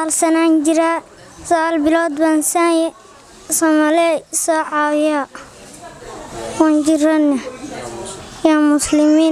sagaal sanaan jiraa sagaal bilood baan saanye soomaaliya soo caawiya waan jirana yaa muslimiin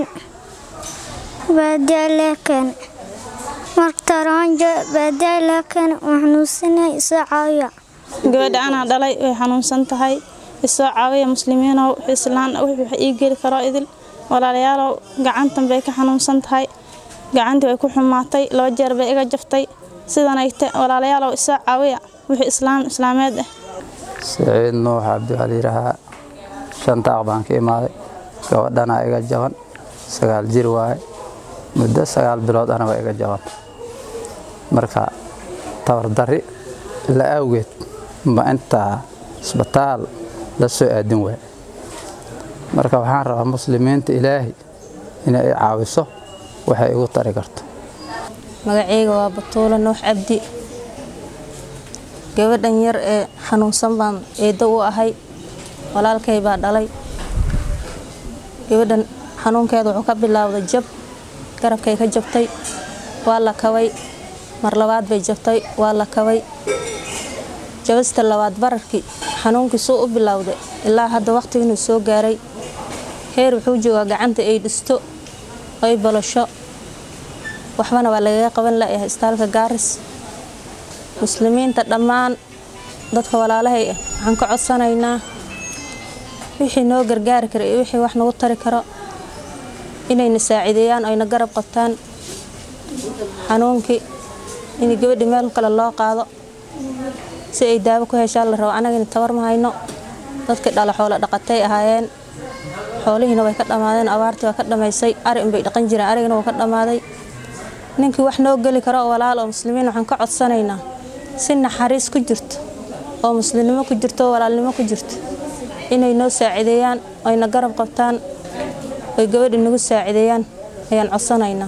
baadiyaa lee keene marktaaraanjo baadiyaa lee keene waan xanuunsanay soo caawiya gabadha anaa dhalay way xanuunsan tahay isoo caawiya muslimiinow islaan wax ii geli karo idil walaalayaalow gacantan bay ka xanuunsan tahay gacantii way ku xumaatay laba jeer bay iga jaftay sidanayte walaalayaalow isoo caawiya wixii islaam islaameed ah siciid nuux cabdi waxaa layidhaahaa shantaaq baan ka imaaday gabadhanaa iga jaban sagaal jir waaye muddo sagaal bilood anaba iga jaban marka tabardarri la awgeed ba intaa isbitaal la soo aadin waay marka waxaan rabaa muslimiinta ilaahay inay i caawiso waxay igu tari karto magacayga waa batuulo nuux cabdi gabadhan yar ee xanuunsan baan eeddo u ahay walaalkay baa dhalay gabadhan xanuunkeeda wuxuu ka bilaawday jab garabkay ka jabtay waa la kabay mar labaad bay jabtay waa la kabay jabasta labaad bararkii xanuunkii suu u bilowday ilaa hadda waqtigiinuu soo gaaray heer wuxuu joogaa gacanta ay dhisto ay balasho waxbana waa lagaga qaban layahay istaalka gaaris muslimiinta dhammaan dadka walaalahay ah waxaan ka codsanaynaa wixii noo gargaari kara iyo wixii wax nagu tari karo inayna saaciideeyaan oyna garab qabtaan xanuunkii in gabadhi meel kale loo qaado si ay daawo ku heshaan la rabo anagana tabar ma hayno dadkii dhala xoolo dhaqatay ahaayeen xoolihiina way ka dhammaadeen abaartii waa ka dhammaysay ari inbay dhaqan jireen arigana wuu ka dhammaaday ninkii wax noo geli karo oo walaal oo muslimiin waxaan ka codsanaynaa si naxariis ku jirto oo muslimnimo ku jirto oo walaalnimo ku jirto inay noo saacideeyaan oyna garab qabtaan oy gabadhi nagu saacideeyaan ayaan codsanaynaa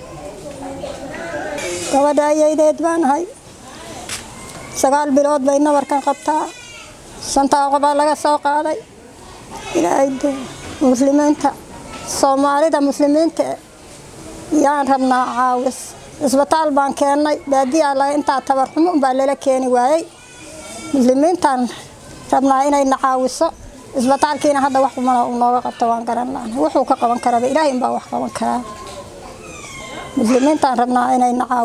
gabadha ayaydeed baan ahay sagaal bilood bay nabarkan qabtaa shantaaqo baa laga soo qaaday ilaahay muslimiinta soomaalida muslimiinta yaan rabnaa caawis isbitaal baan keennay baadiyaa laga intaa tabarxumo umbaa lala keeni waayey muslimiintaan rabnaa inayna caawiso isbitaalkiina hadda wax umala uu nooga qabto waan garan laana wuxuu ka qaban karaba ilaahay umbaa wax qaban karaa muslimiintaan rabnaa inayna caawiso